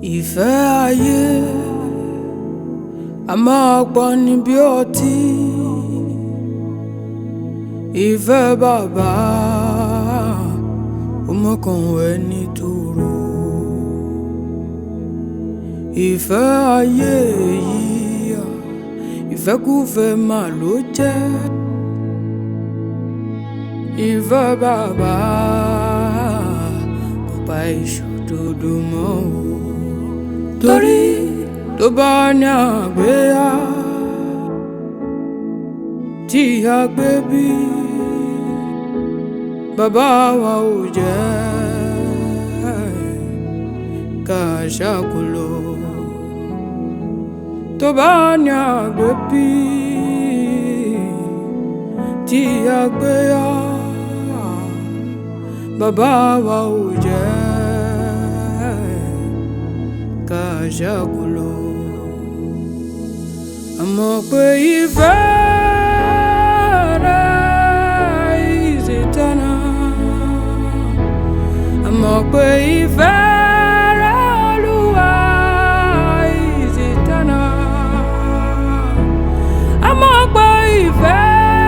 ìfẹ́ ayé a máa pa ni bí ọtí ìfẹ́ bàbá ọmọkàn ẹni tòrò ìfẹ́ ayé yìí ìfẹ́kúfẹ́ mà ló jẹ́ ìfẹ́ bàbá kò pa ìṣòdodo mọ́ o torí tó bá ní àgbéyà tí a gbé bí bàbá wa ò jẹ́ ká ṣàkólò tó bá ní àgbé bí tí a gbéyà bàbá wa ò jẹ́ ká ṣàkólò àmọ́ pé ìfẹ́ rẹ̀ is eternal àmọ́ pé ìfẹ́ rẹ̀ Olúwa is eternal àmọ́ pé ìfẹ́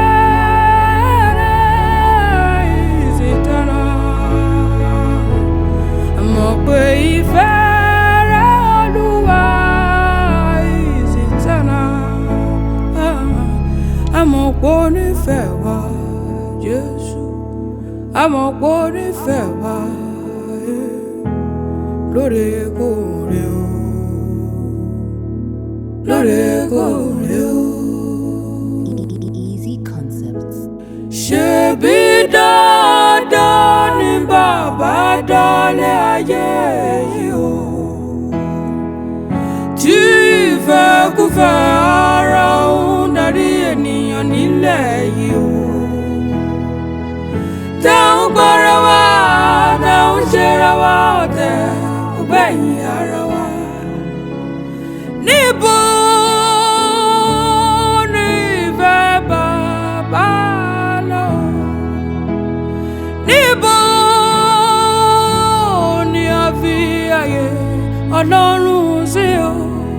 rẹ̀ is eternal àmọ́ pé ìfẹ́ rẹ̀ Olúwa is eternal àmọ́ pé ó nífẹ̀ẹ́ wa Jésù àmọ́ pé ó nífẹ̀ẹ́ wa eh, lóòrèkóòrè o lóòrèkóòrè o. Easy Concepts. ṣebí dandan ni bàbá dálé ayé yìí o tí ìfẹ́kúfẹ́ ara ń darí ènìyàn nílẹ̀ yìí o táwọn gbọ́ra wa táwọn ṣera wa ọ̀tẹ̀ ọgbẹ́yìn ara wa níbo ni ìfẹ́ bàbá lọ níbo ni a fi àyè ọlọ́run sí o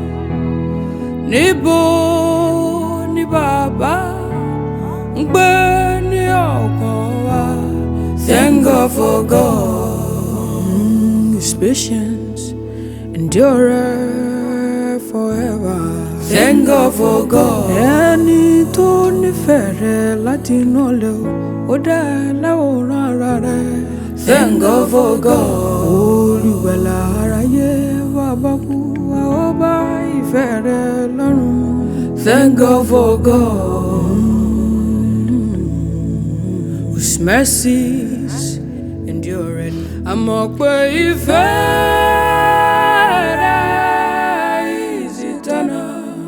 níbo ni bàbá ń gbé ní ọkàn wa thank God for God mm, his patience endure forever thank God for God ẹni tó nífẹ̀ẹ́ rẹ láti inú ọ̀lẹ́ o ó dá ẹ láwòrán ara rẹ thank God for God olùgbàlà aráyé wà bá kú wa ó bá ìfẹ́ rẹ lọ́rùn thank God for God whose mercies endure àmọ́ pé ìfẹ́ rẹ is eternal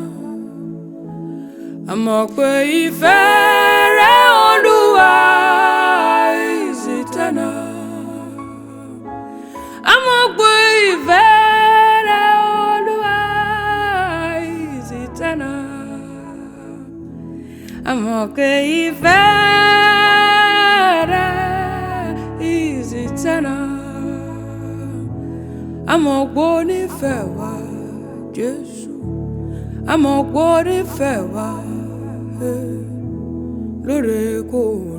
àmọ́ pé ìfẹ́ rẹ Olúwa is eternal àmọ́ pé ìfẹ́ rẹ Olúwa is eternal àmọ́ pé ìfẹ́ rẹ is eternal àmọ́ pé ó nífẹ̀ẹ́ wa Jésù àmọ́ pé ó nífẹ̀ẹ́ wa eh, lóòrèkóòrè.